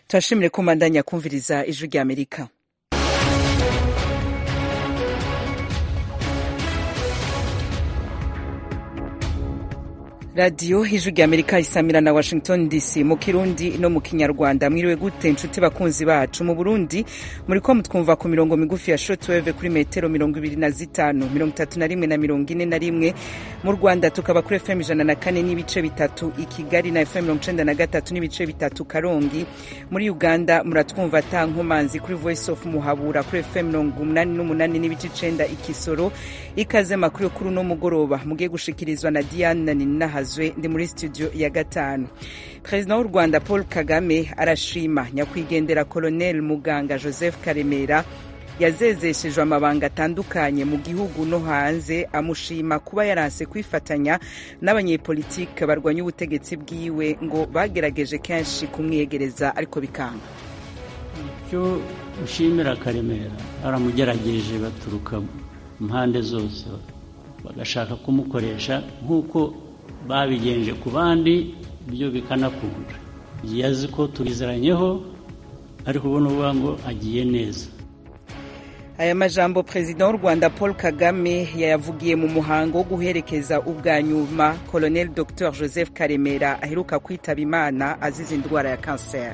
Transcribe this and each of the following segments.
turashimire ko mbandanya kumviriza ijwi rya amerika radiyo ijwi rya amerika isamira na washington dc mu kirundi no mu kinyarwanda mwiriwe gute inshuti bakunzi bacu mu burundi muri ko mutwumva ku mirongo migufi ya shotweve kuri metero mirongo ibiri na zitanu mirongo itatu na rimwe na mirongo ine na rimwe mu rwanda tukaba kuri fm ijana na kane n'ibice bitatu i kigali na fm mirongo icenda na gatatu n'ibice bitatu karongi muri uganda muratwumva ata nkomanzi kuri voice of muhabura kuri fm mirongo umunani n'umunani n'ibice icenda ikisoro ikaze makuru yo kuri uno mugoroba mugiye gushikirizwa na diane ninaha hazwe ndi muri studio ya gatanu perezida w'u rwanda paul kagame arashima nyakwigendera colonel muganga joseph karemera yazezeshejwe amabanga atandukanye mu gihugu no hanze amushima kuba yaranse kwifatanya n'abanyepolitike barwanya ubutegetsi bwiwe ngo bagerageje kenshi kumwiyegereza ariko bikanga icyo ushimira karemera baramugerageje baturuka impande zose bagashaka kumukoresha nk'uko babigenje ku bandi byo bikanakunda yazi ko tubizeranyeho ariko ubona uvuga ngo agiye neza aya majambo perezida w'u rwanda paul kagame yayavugiye mu muhango wo guherekeza ubwa nyuma colonel dr joseph karemera aheruka kwitaba imana azize indwara ya kanseri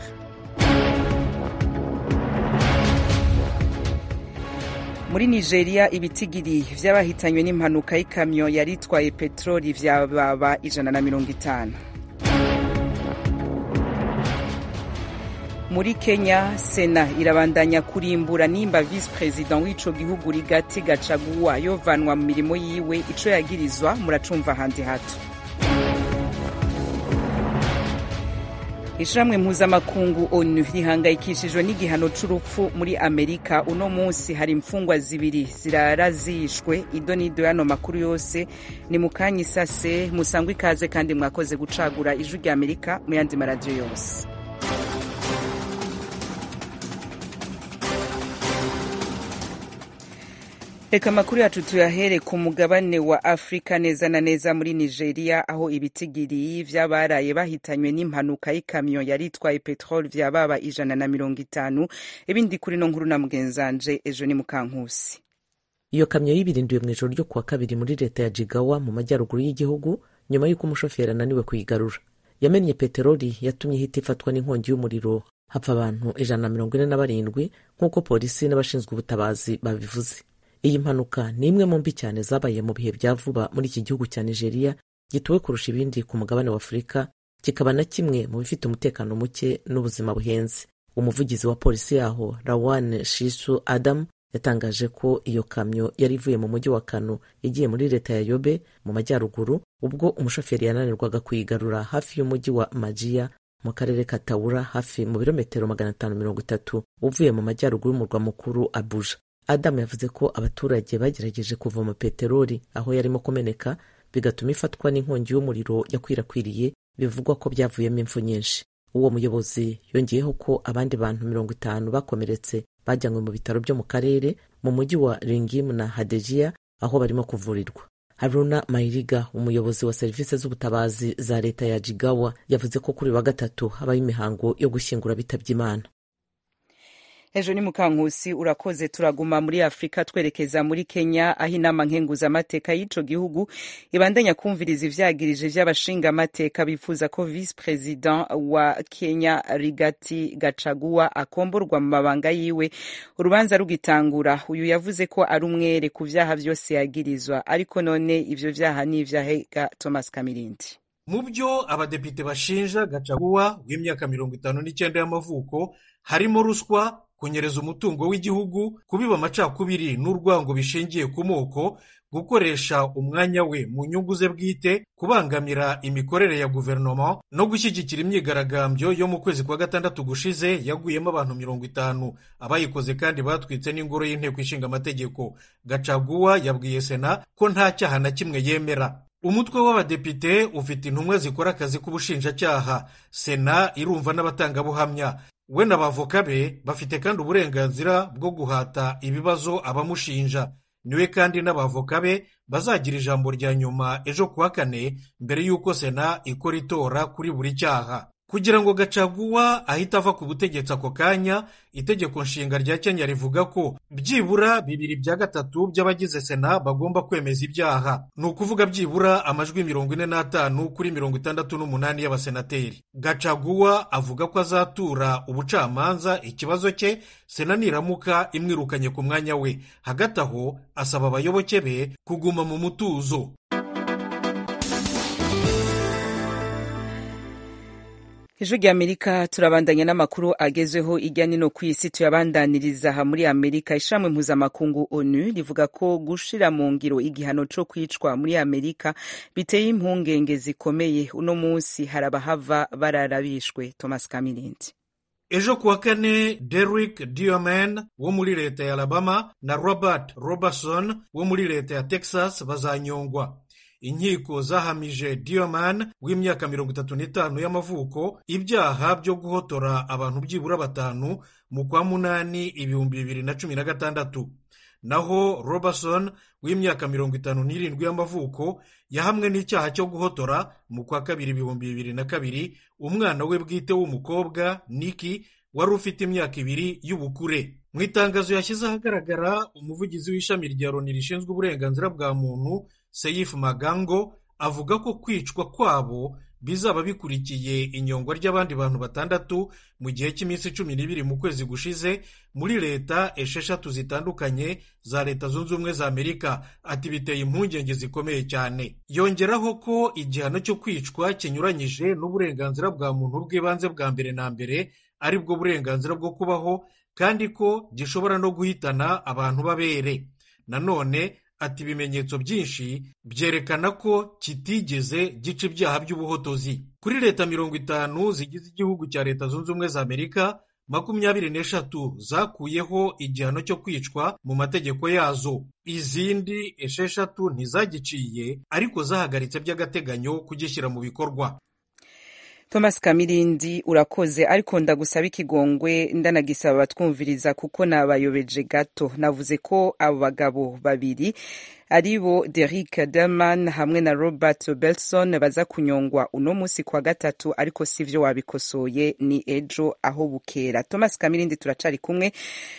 muri nigeria ibitigiri vy'abahitanywe n'impanuka y'ikamyo yari itwaye peteroli vyababa ijana na mirongo itanu muri kenya sena irabandanya kurimbura nimba visi perezida w'ico gihugu rigati gacaguwa yovanwa mu mirimo yiwe ico yagirizwa muracumva handi hato ishiramwe mpuzamakungu onu rihangayikishijwe n'igihano c'urupfu muri amerika uno munsi hari imfungwa zibiri zirara zishwe ido n'ido y'ano makuru yose ni mu kanya isase musangwa ikaze kandi mwakoze gucagura ijwi rya amerika mu yandi maradiyo yose reka amakuru yacu tuyahere ku mugabane wa afurika neza na neza muri nigeria aho ibitigiri vy'abaraye bahitanywe n'impanuka y'ikamyo yari itwaye peteroli vyababa ijana na mirongo itanu ibindi kuri no nkuru na mugenzanje ejo ni mukankusi iyo kamyo yibirinduye mu ijoro ryo kuwa kabiri muri leta ya jigawa mu majyaruguru y'igihugu nyuma y'uko umushoferi ananiwe kuyigarura yamennye peteroli yatumye ihita ifatwa n'inkongi y'umuriro hapfa abantu ijana na mirongo ine na barindwi nk'uko polisi n'abashinzwe ubutabazi babivuze iyi mpanuka ni imwe mu mbi cyane zabaye mu bihe bya vuba muri iki gihugu cya nigeria gituwe kurusha ibindi ku mugabane wa afurika kikaba na kimwe mu bifite umutekano muke n'ubuzima buhenze umuvugizi wa polisi yaho rawan shisu adam yatangaje ko iyo kamyo yari ivuye mu mujyi wa kano igiye muri leta ya yobe mu majyaruguru ubwo umushoferi yananirwaga kuyigarura hafi y'umujyi wa majiya mu karere ka tawura hafi mu birometero magana atanu mirongo itatu uvuye mu majyaruguru y'umurwa mukuru abuja adamu yavuze ko abaturage bagerageje kuvoma peteroli aho yarimo kumeneka bigatuma ifatwa n'inkongi y'umuriro yakwirakwiriye bivugwa ko byavuyemo impfu nyinshi uwo muyobozi yongeyeho ko abandi bantu mirongo itanu bakomeretse bajyanywe mu bitaro byo mu karere mu mujyi wa ringimu na hadejiya aho barimo kuvurirwa haruna mayiriga umuyobozi wa serivisi z'ubutabazi za leta ya jigawa yavuze ko kuri wa gatatu habaho imihango yo gushyingura bitabye imana ejo ni mukankusi urakoze turaguma muri afurika twerekeza muri kenya aho inama nkenguzamateka y'ico gihugu ibandanya kumviriza ivyagirije vy'abashingamateka bifuza ko visi perezida wa kenya rigati gacaguwa akomborwa mu mabanga yiwe urubanza rugitangura uyu yavuze ko ari umwere ku vyaha vyose yagirizwa ariko none ivyo vyaha ni ivyahega thomas kamirindi mu byo abadepite bashinja gacaguwa w'imyaka mirongo itanu n'icyenda y'amavuko harimo ruswa kunyereza umutungo w'igihugu kubiba amacakubiri n'urwango bishingiye ku moko gukoresha umwanya we mu nyungu ze bwite kubangamira imikorere ya guverinoma no gushyigikira imyigaragambyo yo mu kwezi kwa gatandatu gushize yaguyemo abantu mirongo itanu abayikoze kandi batwitse n'ingoro y'inteko ishinga amategeko gacaguwa yabwiye sena ko nta cyaha na kimwe yemera umutwe w'abadepite ufite intumwa zikora akazi k'ubushinjacyaha sena irumva n'abatangabuhamya we n'abavoka be bafite kandi uburenganzira bwo guhata ibibazo abamushinja niwe kandi n'abavoka be bazagira ijambo rya nyuma ejo kuwa kane mbere y'uko sena ikora itora kuri buri cyaha kugira ngo gacaguwa ahite ava ku butegetsi ako kanya itegeko nshinga rya kenya rivuga ko byibura bibiri bya gatatu by'abagize sena bagomba kwemeza ibyaha ni ukuvuga byibura amajwi mirongo ine n'atanu kuri mirongo itandatu n'umunani y'abasenateri gacaguwa avuga ko azatura ubucamanza ikibazo cye sena niramuka imwirukanye ku mwanya we hagati aho asaba abayoboke be kuguma mu mutuzo ijwi rya amerika turabandanya n'amakuru agezweho ijya nino ku isi tuyabandaniriza aha muri amerika ishamwe mpuzamakungu onu rivuga ko gushira mu ngiro igihano co kwicwa muri amerika biteye impungenge zikomeye uno munsi hari abahava bararabishwe thomas kamirindi ejo kuwa kane derrick dioman wo muri leta ya alabama na robert robertson wo muri leta ya texas bazanyongwa inkiko zahamije dioman w'imyaka mirongo itatu n'itanu y'amavuko ibyaha byo guhotora abantu byibura batanu mu kwa munani ibihumbi bibiri na cumi na gatandatu naho robertson w'imyaka mirongo itanu n'irindwi y'amavuko yahamwe n'icyaha cyo guhotora mu kwa kabiri ibihumbi bibiri na kabiri umwana we bwite w'umukobwa niki wari ufite imyaka ibiri y'ubukure mu itangazo yashyize ahagaragara umuvugizi w'ishami rya loni rishinzwe uburenganzira bwa muntu seyifu magango avuga ko kwicwa kwabo bizaba bikurikiye inyongwa ry'abandi bantu batandatu mu gihe cy'iminsi cumi n'ibiri mu kwezi gushize muri leta esheshatu zitandukanye za leta zunze ubumwe za amerika ati biteye impungenge zikomeye cyane yongeraho ko igihano cyo kwicwa kinyuranyije n'uburenganzira bwa muntu bw'ibanze bwa mbere na mbere ari bwo burenganzira bwo kubaho kandi ko gishobora no guhitana abantu b'abere nanone ati ibimenyetso byinshi byerekana ko kitigeze gica ibyaha by'ubuhotozi kuri leta mirongo itanu zigize igihugu cya leta zunze ubumwe za amerika makumyabiri n'eshatu zakuyeho igihano cyo kwicwa mu mategeko yazo izindi esheshatu ntizagiciye ariko zahagaritse by'agateganyo kugishyira mu bikorwa thomas kamirindi urakoze ariko ndagusaba ikigongwe ndanagisaba abatwumviriza kuko nabayobeje gato navuze ko abo bagabo babiri ari bo Derrick Derman hamwe na Robert Belson baza kunyongwa uno munsi kwa gatatu ariko sivyo wabikosoye ni ejo aho bukera Thomas Kamirindi turacari kumwe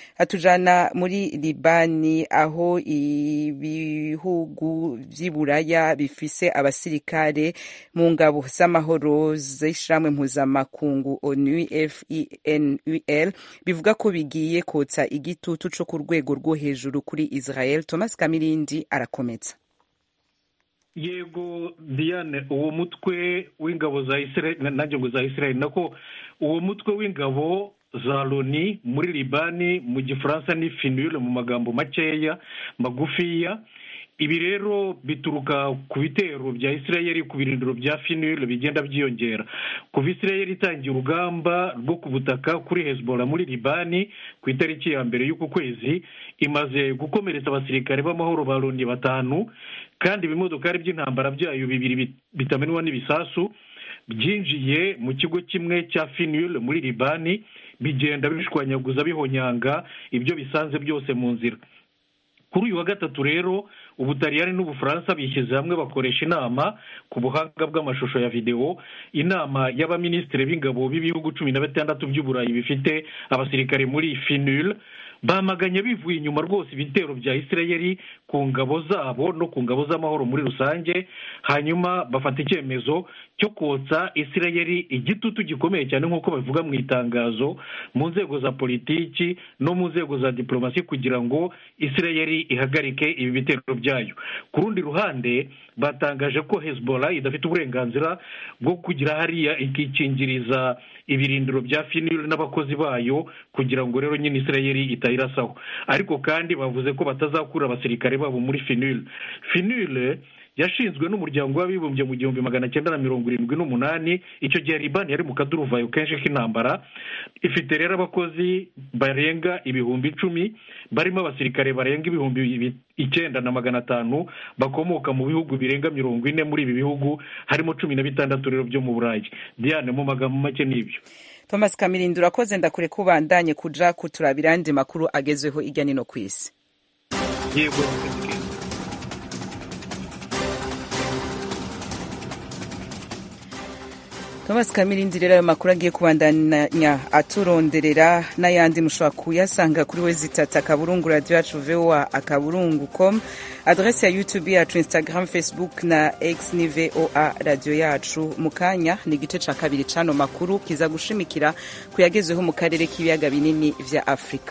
atujana muri Libani aho ibihugu vy'iburaya bifise abasirikare mu ngabo z'amahoro z'ishiramwe mpuzamakungu ONU FINUL bivuga ko bigiye kotsa igitutu co ku rwego rwo hejuru kuri Israel Thomas Kamirindi arakomeza yego diane uwo mutwe w'ingabo za israel nanjye ngo za israel nako uwo mutwe w'ingabo za loni muri libani mu gifaransa ni finule mu magambo makeya magufiya ibi rero bituruka ku bitero bya israel ku birindiro bya finule bigenda byiyongera kuva israel itangiye urugamba rwo ku butaka kuri hezbollah muri libani ku itariki ya mbere y'uku kwezi imaze gukomeretsa abasirikare b'amahoro ba loni batanu kandi ibimodokari by'intambara byayo bibiri bitamenwa n'ibisasu byinjiye mu kigo kimwe cya finule muri libani bigenda bishwanyaguza bihonyanga ibyo bisanze byose mu nzira kuri uyu wa gatatu rero ubutaliyani n'ubufaransa bishyize hamwe bakoresha inama ku buhanga bw'amashusho ya videwo inama y'abaminisitiri b'ingabo b'ibihugu cumi na batandatu by'uburayi bifite abasirikare muri finule bamaganye bivuye inyuma rwose ibitero bya israel ku ngabo zabo no ku ngabo z'amahoro muri rusange hanyuma bafata icyemezo cyo kotsa israel igitutu gikomeye cyane nk'uko babivuga mu itangazo mu nzego za politiki no mu nzego za diporomasi kugira ngo israel ihagarike ibi bitero byayo ku rundi ruhande batangaje ko hezbollah idafite uburenganzira bwo kugira hariya ikikingiriza ibirindiro bya finire n'abakozi bayo kugira ngo rero nyine israel itayirasaho ariko kandi bavuze ko batazakura abasirikare babo muri finire finire yashinzwe n'umuryango w'abibumbye mu gihumbi magana cyenda na mirongo irindwi n'umunani icyo gihe libani yari mu kaduruvayo kenshi k'intambara ifite rero abakozi barenga ibihumbi icumi barimo abasirikare barenga ibihumbi icyenda na magana atanu bakomoka mu bihugu birenga mirongo ine muri ibi bihugu harimo cumi na bitandatu rero byo mu burayi diane mu magambo make n'ibyo thomas kamirindi urakoze ndakure ko ubandanye kuja kuturabira andi makuru agezweho ijya nino ku isi yego thomas kamirindi rero ayo makuru agiye kubandanya aturonderera n'ayandi mushobora kuyasanga kuri we zitatu akaburungu radiyo yacu voa akaburungu com adrese ya youtube yacu instagram facebook na x ni voa radiyo yacu mu kanya ni igice ca kabiri c'ano makuru kiza gushimikira ku yagezweho mu karere k'ibiyaga binini vya afurika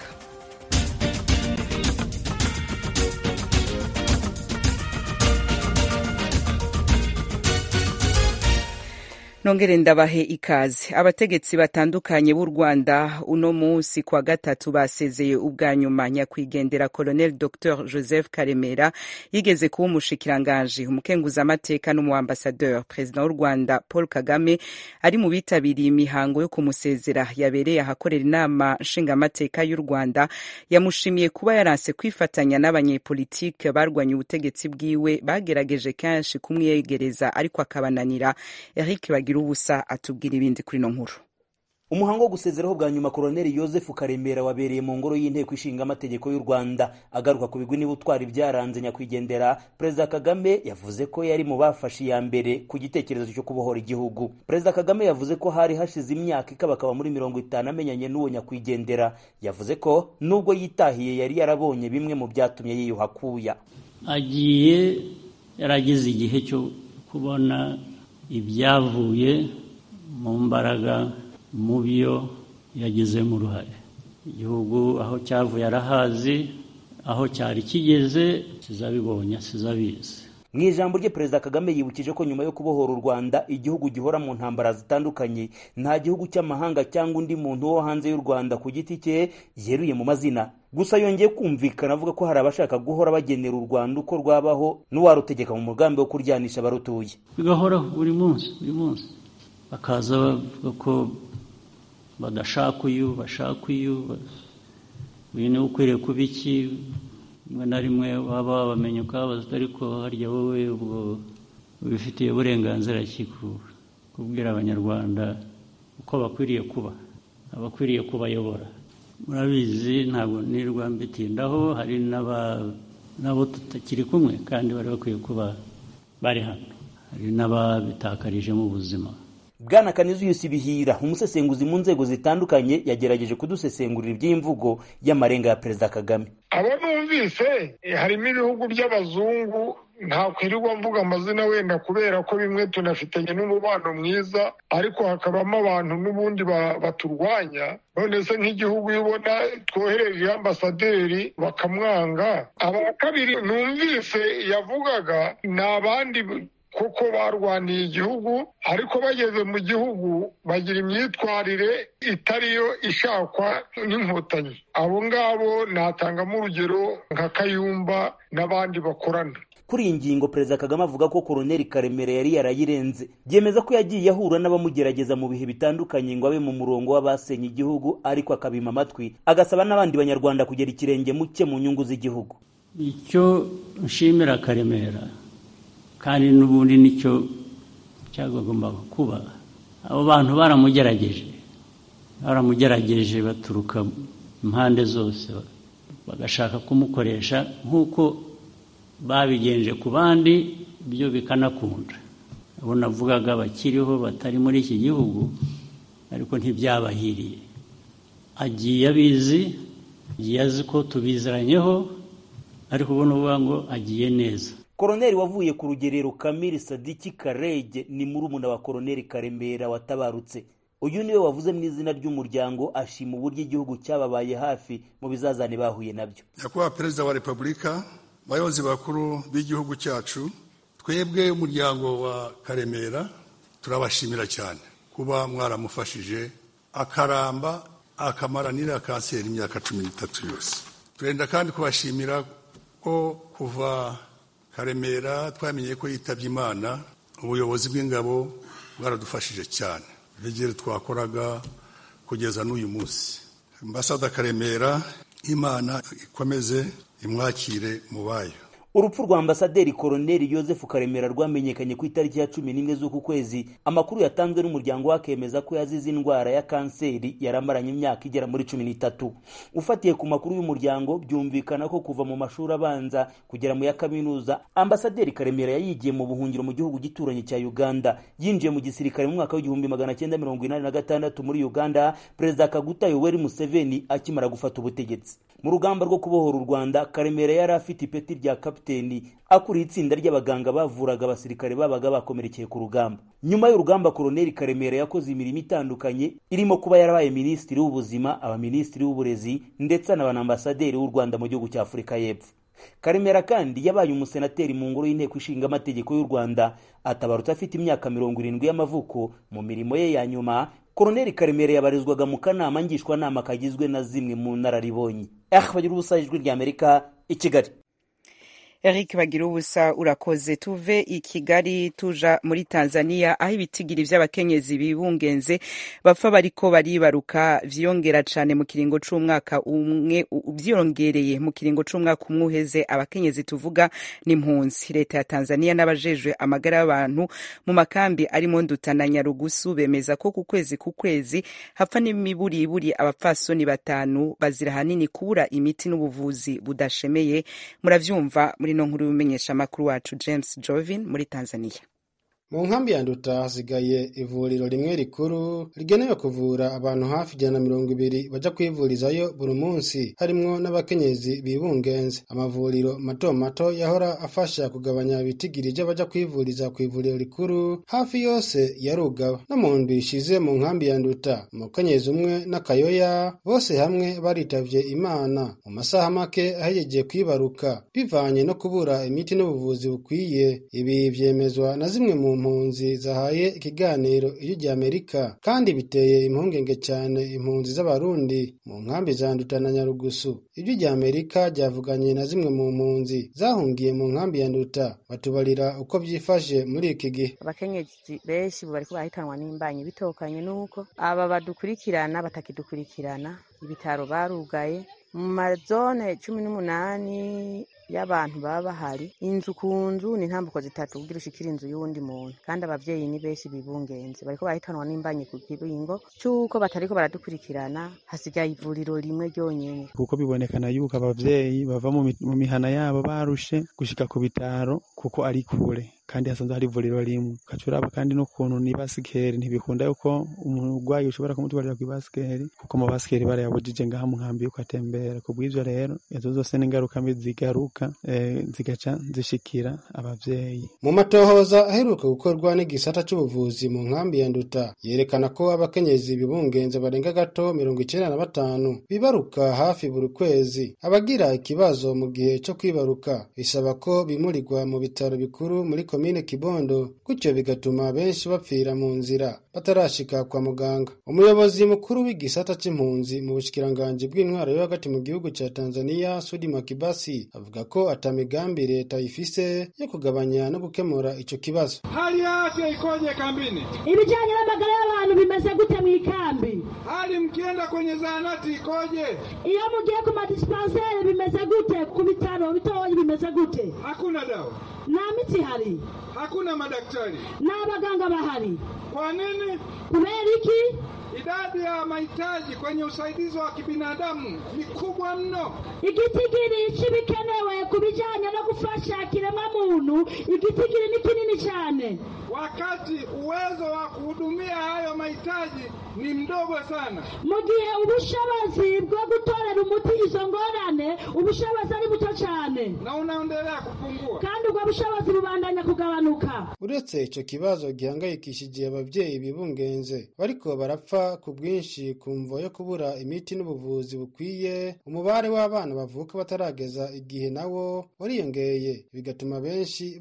nongere ndabahe ikaze abategetsi batandukanye b'u rwanda uno munsi kwa gatatu basezeye ubwa nyuma nyakwigendera colonel dr joseph karemera yigeze kuba umushikiranganji umukenguzamateka n'umuambasadeur perezida w'u rwanda paul kagame ari mu bitabiriye imihango yo kumusezera yabereye ahakorera inama nshingamateka y'u rwanda yamushimiye kuba yaranse kwifatanya n'abanyepolitike barwanya ubutegetsi bwiwe bagerageje kenshi kumwiyegereza ariko akabananira eric bagira ubusa atubwira ibindi kuri ino nkuru umuhango wo gusezeraho bwa nyuma koroneli yosefu karemera wabereye mu ngoro y'inteko ishinga amategeko y'u rwanda agaruka ku bigwi n'ubutwari byaranze nyakwigendera perezida kagame yavuze ko yari mu bafashe iya mbere ku gitekerezo cyo kubohora igihugu perezida kagame yavuze ko hari hashize imyaka ikabakaba muri mirongo itanu amenyanye n'uwo nyakwigendera yavuze ko nubwo yitahiye yari yarabonye bimwe mu byatumye yiyuha akuya agiye yarageze igihe cyo kubona ibyavuye mu mbaraga mu byo yagizemo uruhare igihugu aho cyavuye arahazi aho cyari kigeze kizabibonye sizabizi mu ijambo rye perezida kagame yibukije ko nyuma yo kubohora u rwanda igihugu gihora mu ntambara zitandukanye nta gihugu cy'amahanga cyangwa undi muntu wo hanze y'u rwanda ku giti cye yeruye mu mazina gusa yongeye kumvikana avuga ko hari abashaka guhora bagenera u rwanda uko rwabaho n'uwarutegeka mu mugambi wo kuryanisha abarutuye bigahoraho buri munsi buri munsi bakaza bavuga ko badashaka uyu bashaka uyu uyu niwe ukwiriye kuba iki rimwe na rimwe waba wabamenya ukababaza ariko harya wowe ubwo ubifitiye uburenganzira ki kubwira abanyarwanda uko bakwiriye kuba abakwiriye kubayobora murabizi ntabwo nirwa mbitindaho hari n'abo tutakiri kumwe kandi bari bakwiye kuba bari hano hari n'ababitakarijemo ubuzima bwana kanizuyusi bihira umusesenguzi mu nzego zitandukanye yagerageje kudusesengurira iby'imvugo y'amarenga ya perezida kagame abo numvise harimo ibihugu by'abazungu ntakwirirwa mvuga amazina wenda kubera ko bimwe tunafitanye n'umubano mwiza ariko hakabamo abantu n'ubundi baturwanya none se nk'igihugu iyo ubona twohereje ambasaderi bakamwanga aba kabiri numvise yavugaga ni abandi kuko barwaniye igihugu ariko bageze mu gihugu bagira imyitwarire itariyo ishakwa n'inkotanyi abo ngabo natangamo urugero nka kayumba n'abandi bakorana kuri iyi ngingo perezida kagame avuga ko koroneli karemera yari yarayirenze byemeza ko yagiye ahura n'abamugerageza mu bihe bitandukanye ngo abe mu murongo w'abasenye igihugu ariko akabima amatwi agasaba n'abandi banyarwanda kugera ikirenge muke mu nyungu z'igihugu icyo nshimira karemera kandi n'ubundi nicyo cyagombaga kuba abo bantu baramugerageje baramugerageje baturuka impande zose bagashaka kumukoresha nk'uko babigenje ku bandi byo bikanakunda abo navugaga bakiriho batari muri iki gihugu ariko ntibyabahiriye agiye abizi agiye azi ko tubiziranyeho ariko ubona uvuga ngo agiye neza koroneli wavuye ku rugerero kamiri sadiki karege ni murumuna wa koroneli karemera watabarutse uyu niwe wavuze mu izina ry'umuryango ashima uburyo igihugu cyababaye hafi mu bizazane bahuye nabyo nyakubahwa perezida wa repubulika abayobozi bakuru b'igihugu cyacu twebwe umuryango wa karemera turabashimira cyane kuba mwaramufashije akaramba akamara n'iriya kanseri imyaka cumi n'itatu yose turenda kandi kubashimira ko kuva karemera twamenye ko yitabye imana ubuyobozi bw'ingabo bwaradufashije cyane vigere twakoraga kugeza n'uyu munsi ambasada karemera imana ikomeze imwakire mu bayo urupfu rwa ambasaderi koroneli yosefu karemera rwamenyekanye ku itariki ya cumi n'imwe z'uku kwezi amakuru yatanzwe n'umuryango we akemeza ko yazize indwara ya kanseri yaramaranye imyaka igera muri cumi n'itatu ufatiye ku makuru y'umuryango byumvikana ko kuva mu mashuri abanza kugera mu ya kaminuza ambasaderi karemera yayigiye mu buhungiro mu gihugu gituranye cya uganda yinjiye mu gisirikare mu mwaka w'igihumbi magana cyenda mirongo inani na gatandatu muri uganda perezida kaguta yoweri museveni akimara gufata ubutegetsi mu rugamba rwo kubohora u rwanda karemera yari afite ipeti rya kapiteni akuriye itsinda ry'abaganga bavuraga abasirikare babaga bakomerekeye ku rugamba nyuma y'urugamba koroneli karemera yakoze imirimo itandukanye irimo kuba yarabaye minisitiri w'ubuzima abaminisitiri w'uburezi ndetse n'abanambasaderi w'u rwanda mu gihugu cya afurika y'epfo karemera kandi yabaye umusenateri mu ngoro y'inteko ishinga amategeko y'u rwanda atabarutse afite imyaka mirongo irindwi y'amavuko mu mirimo ye ya nyuma koroneli karemera yabarizwaga mu kanama ngishwanama kagizwe na zimwe mu nararibonye ah bagira ubusa ijwi ry'amerika i kigali Eric bagira ubusa urakoze tuve i Kigali tuja muri Tanzania aho ibitigiri vy'abakenyezi bibungenze bapfa bariko baribaruka vyiyongera cane mu kiringo c'umwaka umwe vyiyongereye mu kiringo c'umwaka umwe uheze abakenyezi tuvuga n'impunzi leta ya Tanzania n'abajejwe amagara y'abantu mu makambi arimo Nduta na Nyarugusu bemeza ko ku kwezi ku kwezi hapfa n'imiburiburi abapfasoni batanu bazira hanini kubura imiti n'ubuvuzi budashemeye muravyumva muri no nkuru y'umenyesha makuru wacu James Jovin muri Tanzania mu nkambi ya nduta hasigaye ivuriro rimwe rikuru rigenewe kuvura abantu hafi ijana na mirongo ibiri baja kwivurizayo buri munsi harimwo n'abakenyezi bibungenze amavuriro mato mato yahora afasha kugabanya ibitigiri vy'abaja kwivuriza ku ivuriro rikuru hafi yose yarugaba no mu ndwi ishize mu nkambi ya nduta umukenyezi umwe n'akayoya bose hamwe baritavye imana mu masaha make ahejeje kwibaruka bivanye no kubura imiti n'ubuvuzi bukwiye ibi vyemezwa na zimwe mu mpunzi zahaye ikiganiro iyo rya Amerika kandi biteye impungenge cyane impunzi z'abarundi mu nkambi za Nduta na Nyarugusu ibyo rya Amerika ryavuganye na zimwe mu mpunzi zahungiye mu nkambi ya Nduta batubarira uko byifashe muri iki gihe abakenyezi benshi bariko barahitanwa n'imbanyi bitokanye nuko aba badukurikirana batakidukurikirana ibitaro barugaye mu mazone cumi n'umunani y'abantu baba bahari inzu ku nzu ni intambuko zitatu kugira ushikire inzu y'uwundi muntu kandi abavyeyi ni benshi bibungenze bariko barahitanwa n'imbanyi ku kiringo c'uko batariko baradukurikirana hasigaye ivuriro rimwe ryonyene kuko bibonekana yuko abavyeyi bava mu mihana yabo barushe gushika ku bitaro kuko ari kure kandi hasanzwe hari ivuriro rimwe ukacuraba kandi n'ukuntu ni basikeri ntibikunda yuko umurwayi ushobora kumutwarira ku ibasikeri kuko mu basikeri barayabujije ngaha mu nkambi yuko atembera kubw'ivyo rero izo zose n'ingaruka mbi zigaruka eh, zigaca zishikira abavyeyi mu matohoza aheruka gukorwa n'igisata c'ubuvuzi mu nkambi ya nduta yerekana ko abakenyezi bibungenze barenga gato mirongo icenda na batanu bibaruka hafi buri kwezi abagira ikibazo mu gihe co kwibaruka bisaba ko bimurirwa mu bitaro bikuru muri komine kibondo gutyo bigatuma benshi bapfira mu nzira batarashika kwa muganga umuyobozi mukuru w'igisata c'impunzi mu bushikiranganji bw'intwaro yo hagati mu gihugu ca tanzania sudi makibasi avuga ko atamigambi leta ifise yo kugabanya no gukemura ico kibazo hali ya afya ikoje kambini ibijanye n'amagara y'abantu bimeze gute mu ikambi hali mkienda kwenye zahanati ikoje iyo mugiye ku madispanseri bimeze gute ku bitaro bitoyi bimeze gute hakuna dawa nta miti ihari hakuna madaktari n'abaganga bahari kwa nini kubera iki idadi ya mahitaji kwenye usaidizi wa kibinadamu ni kubwa mno igitigiri c'ibikenewe ku bijanye no gufasha kiremwamuntu igitigiri ni kinini cyane wakati uwezo wa kuhudumia hayo mahitaji ni mdogo sana mu gihe ubushobozi bwo gutorera umuti izo ngorane ubushobozi ari buto cyane na unaendelea kupungua kandi ubwo bushobozi bubandanya kugabanuka uretse ico kibazo gihangayikishije abavyeyi bibungenze bariko barapfa ku bwinshi ku mvo yo kubura imiti n'ubuvuzi bukwiye umubare w'abana bavuka batarageza igihe nawo wariyongeye bigatuma benshi bapfa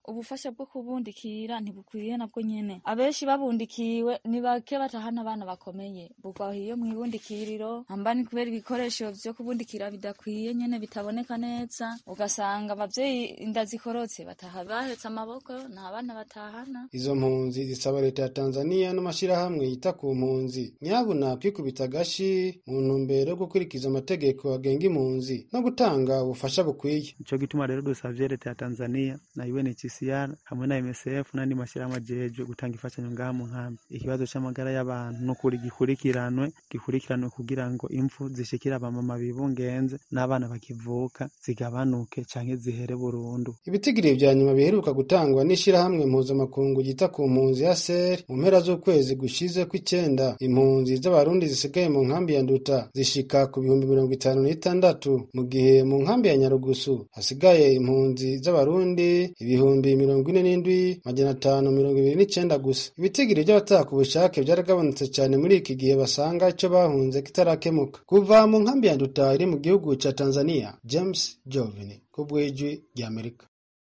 ubufasha bwo kubundikira ntibukwiye nabwo nyene abenshi babundikiwe ni bake batahana abana bakomeye bugwaho iyo mwibundikiriro hamba ni kubera ibikoresho vyo kubundikira bidakwiye nyene bitaboneka neza ugasanga abavyeyi inda zikorotse bataha bahetse amaboko nta bana batahana izo mpunzi zisaba leta ya tanzaniya n'amashyirahamwe yita ku mpunzi nyabuna kwikubita agashi mu ntumbero yo gukurikiza amategeko agenga impunzi no gutanga ubufasha bukwiye nico gituma rero dusavye leta ya tanzaniya na unhcr hamwe na msf n'andi mashyirahamwe ajejwe gutanga imfashanyo ngaha mu nkambi ikibazo c'amagara y'abantu n'ukuri gikurikiranwe gikurikiranwe kugira ngo impfu zishikira abamama bibungenze n'abana bakivuka zigabanuke canke zihere burundu ibitigiri vya nyuma biheruka gutangwa n'ishirahamwe mpuzamakungu ryita ku mpunzi ya ser mu mpera z'ukwezi gushize kw'icenda impunzi z'abarundi zisigaye mu nkambi ya nduta zishika ku bihumbi mirongo itanu n'itandatu mu gihe mu nkambi ya nyarugusu hasigaye impunzi z'abarundi ibihumbi mirongo ine n'indwi majana atanu mirongo ibiri n'icenda gusa ibitigiri vy'abataka ubushake vyaragabanutse cane muri iki gihe basanga ico bahunze kitarakemuka kuva mu nkambi ya nduta iri mu gihugu ca tanzania james jovini ku bw'ijwi ry'amerika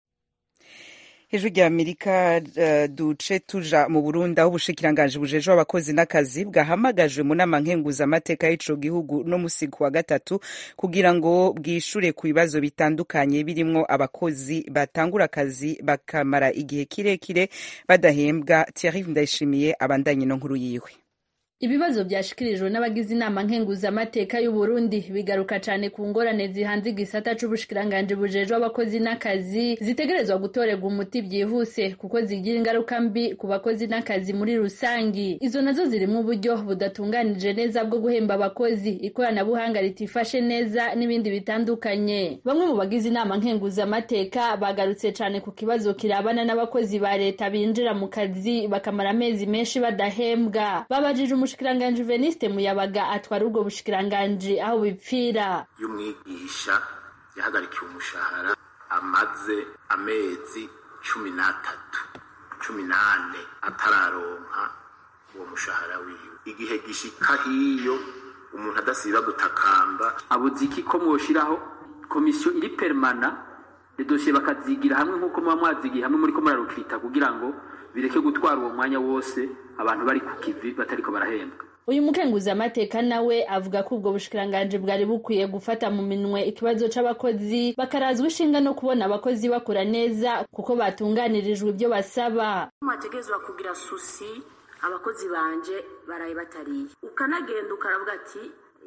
ijwi rya amerika uh, duce tuja mu burundi aho ubushikiranganji bujejwe abakozi n'akazi bwahamagajwe mu nama nkenguzamateka y'ico gihugu no musi wa gatatu kugira ngo bwishure ku bibazo bitandukanye birimwo abakozi batangura akazi bakamara igihe kirekire badahembwa thierry ndayishimiye abandanye no nkuru yiwe ibibazo byashikirijwe n'abagize inama nkenguzamateka y'u Burundi bigaruka cyane ku ngorane zihanze igisata c'ubushikiranganji bujejwe abakozi n'akazi zitegerezwa gutorerwa umuti byihuse kuko zigira ingaruka mbi ku bakozi n'akazi muri rusangi izo nazo zirimo uburyo budatunganije neza bwo guhemba abakozi ikoranabuhanga ritifashe neza n'ibindi bitandukanye bamwe mu bagize inama nkenguzamateka bagarutse cyane ku kibazo kirabana n'abakozi ba leta binjira mu kazi bakamara amezi menshi badahembwa babajije umushikiranganji Veniste Muyabaga atwara ubwo bushikiranganji aho bipfira iyo umwigisha yahagarikiwe umushahara amaze amezi cumi n'atatu cumi n'ane atararonka uwo mushahara wiwe igihe gishika hiyo umuntu adasiba gutakamba abuze iki ko mwoshiraho komisiyo iri permana idosiye bakazigira hamwe nk'uko muba mwazigiye hamwe muri ko murarukita kugira ngo bireke gutwara uwo mwanya wose abantu bari ku kivi batariko barahembwa uyu mukenguzamateka nawe avuga ko ubwo bushikiranganji bwari bukwiye gufata mu minwe ikibazo c'abakozi bakarazwa ishinga no kubona abakozi bakora neza kuko batunganirijwe ibyo basaba mwategezwa kugira susi abakozi banje baraye batariye ukanagenda ukaravuga ati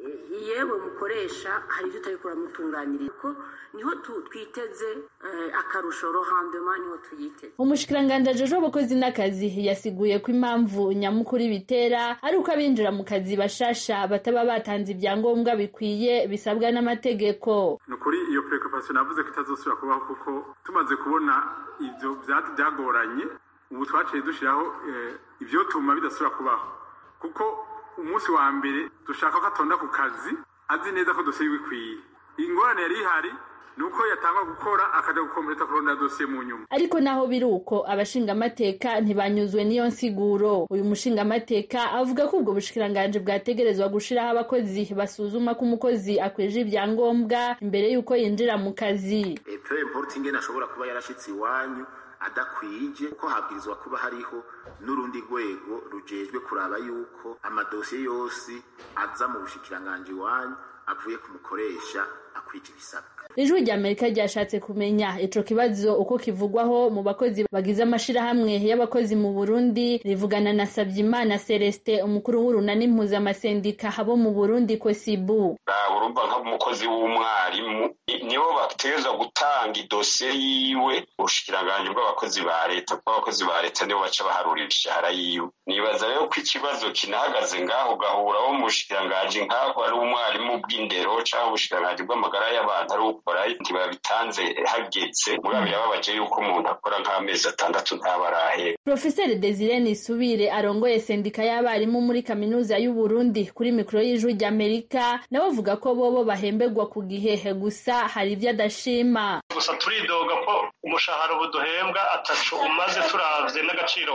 yewe mukoresha hari ibyo utari kuramutunganiriza kuko niho twiteze akarusho rohandema niho tuyiteze umushikiranganji ajejwe abakozi n'akazi yasiguye ko impamvu nyamukuru bitera ari uko abinjira mu kazi bashasha bataba batanze ibyangombwa bikwiye bisabwa n'amategeko ni ukuri iyo preoccupation navuze ko itazosubira kubaho kuko tumaze kubona ivyo byagoranye ubu twaciye dushiraho ivyo tuma bidasubira kubaho kuko umunsi wa mbere dushaka ko atonda ku kazi azi neza ko dosiye ikwiye ingorane yari ihari ni uko yatangwa gukora akajya gukompleta kurondera dosiye mu nyuma ariko naho biri uko abashingamateka ntibanyuzwe n'iyo nsiguro uyu mushingamateka avuga ko ubwo bushikiranganji bwategerezwa gushiraho abakozi basuzuma ko umukozi akwije ibyangombwa imbere y'uko yinjira mu kazi peu importe ingene ashobora kuba yarashitse iwanyu adakwije kuko habwirizwa kuba hariho n'urundi rwego rujejwe kuraba yuko amadosiye yose aza mu bushikiranganji wanyu avuye ku mukoresha akwije ibisabwa ijwi rya amerika ryashatse kumenya ico kibazo uko kivugwaho mu bakozi bagize amashirahamwe y'abakozi mu burundi rivugana na sabyimana celestin umukuru w'urunani mpuzamasendika abo mu burundi kosibu urumva nk'umukozi w'umwarimu nibo bategerezwa gutanga idosiye yiwe ubushikiranganji bw'abakozi ba leta kuko abakozi ba leta nibo baca baharurira ishahara yiwe nibaza rero ko ikibazo kinahagaze ngaho ugahura wo mu bushikiranganji nk'aho ari umwarimu bw'indero canke ubushikiranganji bw'amagara y'abantu ari ukora ntibabitanze hageze mugabo birababaje yuko umuntu akora nk'amezi atandatu ntaba arahera profeseri desire nisubire arongoye sendika y'abarimu muri kaminuza y'u Burundi kuri mikoro y'ijwi ry'amerika nawe avuga ko bobo bahemberwa ku gihehe gusa hari ibyo adashima gusa turidoga ko umushahara ubu duhembwa atacu umaze turavye n'agaciro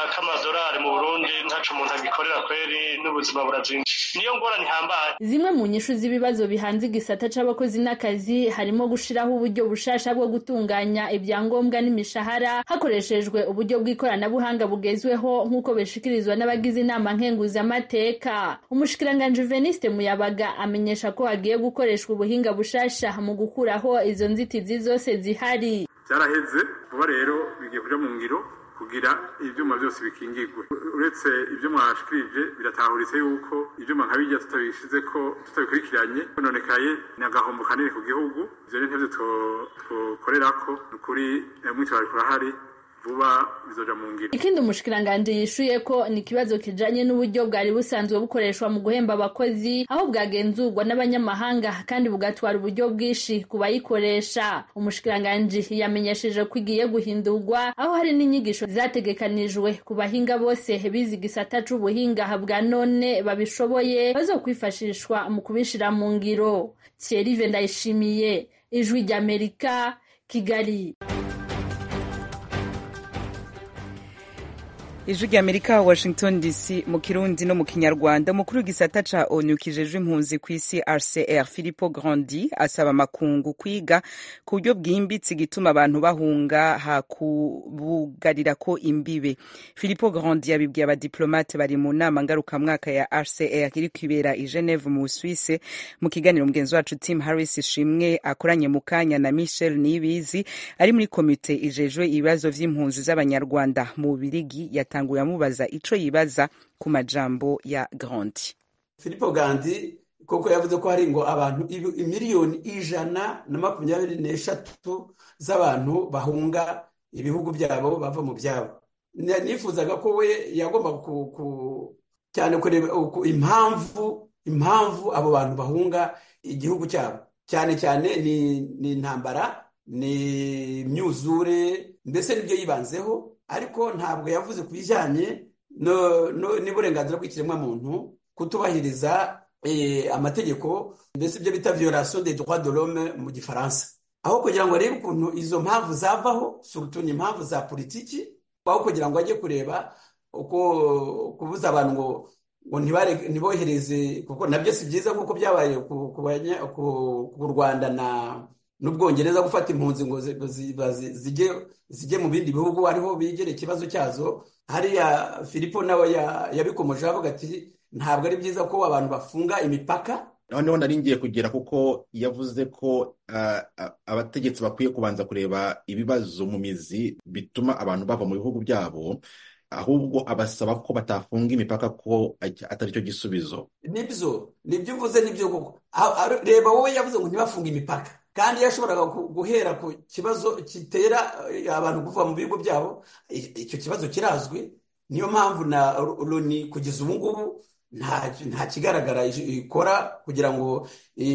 k'amadolari mu burundi ntaco umuntu agikorera kweri n'ubuzima burazimvye niyo ngorane ihambaye zimwe mu nyishu z'ibibazo bihanze igisata c'abakozi n'akazi harimo gushiraho uburyo bushasha bwo gutunganya ibyangombwa n'imishahara hakoreshejwe uburyo bw'ikoranabuhanga bugezweho nk'uko bishikirizwa n'abagize inama nkenguzamateka umushikiranganji veniste muyabaga amenyesha ko hagiye gukoreshwa ubuhinga bushasha mu gukuraho izo nzitizi zose zihari byaraheze vuba rero bigiye kuja mu ngiro kugira ivyuma byose bikingirwe uretse ibyo mwashikirije biratahuritse yuko ivyuma nka bijya tutabishize ko tutabikurikiranye nonekaye ni agahombo kanini ku gihugu ivyo ni ntevyo twokorerako ni ukuri mwitwarariko kurahari vuba bizoja mu ngiro ikindi umushikiranganji yishuye ko ni ikibazo kijanye n'uburyo bwari busanzwe bukoreshwa mu guhemba abakozi aho bwagenzurwa n'abanyamahanga kandi bugatwara uburyo bwinshi ku bayikoresha umushikiranganji yamenyesheje ko igiye guhindurwa aho hari n'inyigisho zategekanijwe ku bahinga bose bize igisata c'ubuhinga bwa none babishoboye bazokwifashishwa mu kubishira mu ngiro Thierry Ndayishimiye ijwi ry'Amerika Kigali ijwi ry'amerika washington dc mu kirundi no mu kinyarwanda umukuru w'igisata ca onu kijejwe impunzi ku isi rcr philipo grandi asaba amakungu kwiga ku buryo bwimbitse igituma abantu bahunga hakubugarira ko imbibe philipo grandi yabibwiye abadiplomate bari mu nama ngarukamwaka ya rcr iri kwibera i geneve mu busuwise mu kiganiro mugenzi wacu tim harris ishimwe akoranye mu kanya na michel nibizi ari muri komite ijejwe ibibazo vy'impunzi z'abanyarwanda mu bubirigi yatanguye amubaza ico yibaza ku majambo ya Grandi. Filippo Gandi koko yavuze ko hari ngo abantu miliyoni ijana na makumyabiri n'eshatu z'abantu bahunga ibihugu byabo bava mu byabo nifuzaga ko we yagomba cyane kureba impamvu impamvu abo bantu bahunga igihugu cyabo cyane cyane ni intambara ni imyuzure mbese nibyo yibanzeho ariko ntabwo yavuze ku bijyanye n'uburenganzira bw'ikiremwamuntu kutubahiriza amategeko mbese ibyo bita violation des droits de l'homme mu gifaransa aho kugira ngo arebe ukuntu izo mpamvu zavaho surutu ni impamvu za politiki aho kugira ngo ajye kureba uko kubuza abantu ngo ngo ntibohereze kuko nabyo si byiza nk'uko byabaye ku rwanda na n'ubwongereza gufata impunzi ngo zijye mu bindi bihugu ariho bigere ikibazo cyazo hariya filipo nawe yabikomeje avuga ati ntabwo ari byiza ko abantu bafunga imipaka noneho nari ngiye kugera kuko yavuze ko abategetsi bakwiye kubanza kureba ibibazo mu mizi bituma abantu bava mu bihugu byabo ahubwo abasaba ko batafunga imipaka ko atari cyo gisubizo nibyo nibyo uvuze nibyo koko reba wowe yavuze ngo ntibafunge imipaka kandi yashoboraga guhera ku kibazo gitera abantu kuva mu bigo byabo icyo kibazo kirazwi niyo mpamvu na loni kugeza ubu ngubu nta kigaragara ikora kugira ngo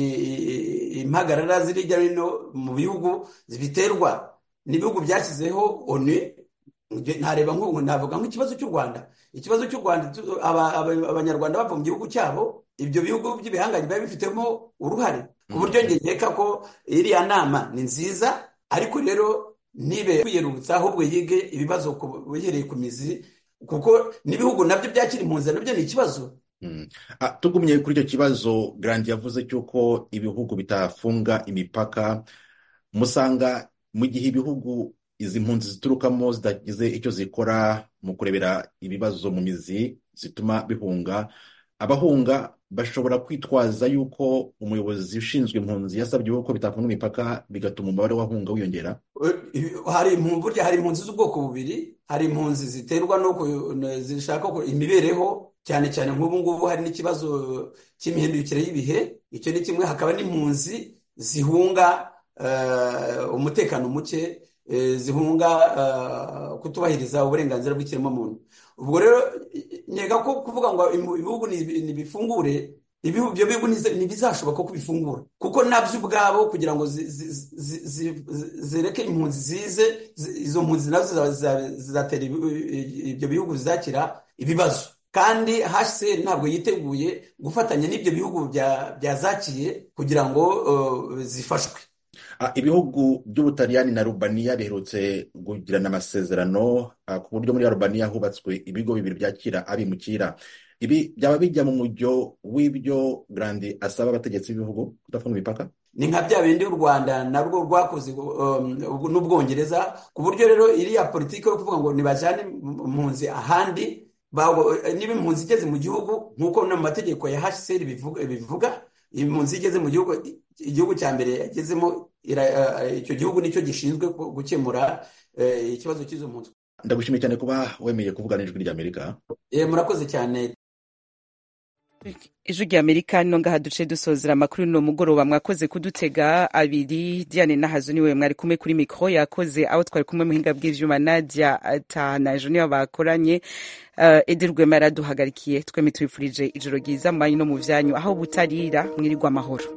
impagarara ziri hirya no hino mu bihugu zibiterwa n'ibihugu byashyizeho onu ntareba navuga nk'ikibazo cy'u rwanda ikibazo cy'u rwanda abanyarwanda bava mu gihugu cyabo ibyo bihugu by'ibihangange biba bifitemo uruhare ku buryo nkeka ko iriya nama ni nziza ariko rero nibe kwiyerurutsa ahubwo yige ibibazo bihereye ku mizi kuko n'ibihugu nabyo byakira impunzi nabyo ni ikibazo tugumye kuri icyo kibazo garandi yavuze cy'uko ibihugu bitafunga imipaka musanga mu gihe ibihugu izi mpunzi ziturukamo zidagize icyo zikora mu kurebera ibibazo mu mizi zituma bihunga abahunga bashobora kwitwaza yuko umuyobozi ushinzwe impunzi yasabye ko bitafunga imipaka bigatuma umubare w'abahunga wiyongera hari burya hari impunzi z'ubwoko bubiri hari impunzi ziterwa no zishaka imibereho cyane cyane nk'ubu ngubu hari n'ikibazo cy'imihindukire y'ibihe icyo ni kimwe hakaba n'impunzi zihunga umutekano muke zihunga kutubahiriza uburenganzira bw'ikiremwamuntu ubwo rero nkeka ko kuvuga ngo ibihugu ntibifungure ibyo bihugu ntibizashoboka ko bifungura kuko nabyo ubwabo kugira ngo zireke impunzi zize izo mpunzi nazo zizatera ibyo bihugu zizakira ibibazo kandi hcr ntabwo yiteguye gufatanya n'ibyo bihugu byazakiye kugira ngo zifashwe ibihugu by'ubutaliyani na rubaniya biherutse kugirana amasezerano ku buryo muri rubaniya hubatswe ibigo bibiri byakira abimukira ibi byaba bijya mu mujyo w'ibyo grandi asaba abategetsi b'ibihugu kudafunga imipaka ni nka bya bindi u rwanda narwo rwakoze um, n'ubwongereza ku buryo rero iriya politiki yo kuvuga ngo nibajyane impunzi ahandi niba impunzi igeze mu gihugu nk'uko no mu mategeko ya hcr bivuga impunzi igeze mu gihugu igihugu cya mbere yagezemo icyo gihugu nicyo gishinzwe gukemura ikibazo cy'izo mpunzi ndagushimiye cyane kuba wemeye kuvugana n'ijwi ry'amerika murakoze cyane ijwi rya amerika no ngaha duce dusozera amakuru no mugoroba mwakoze kudutega abiri diane nahazo niwe mwari kumwe kuri mikoro yakoze aho twari kumwe muhinga bw'ivyuma nadia tahanajo niyo bakoranye uh, edi rwema yaraduhagarikiye twemye tubifurije ijoro ryiza mu banyu no mu vyanyu aho butarira mwirirwa amahoro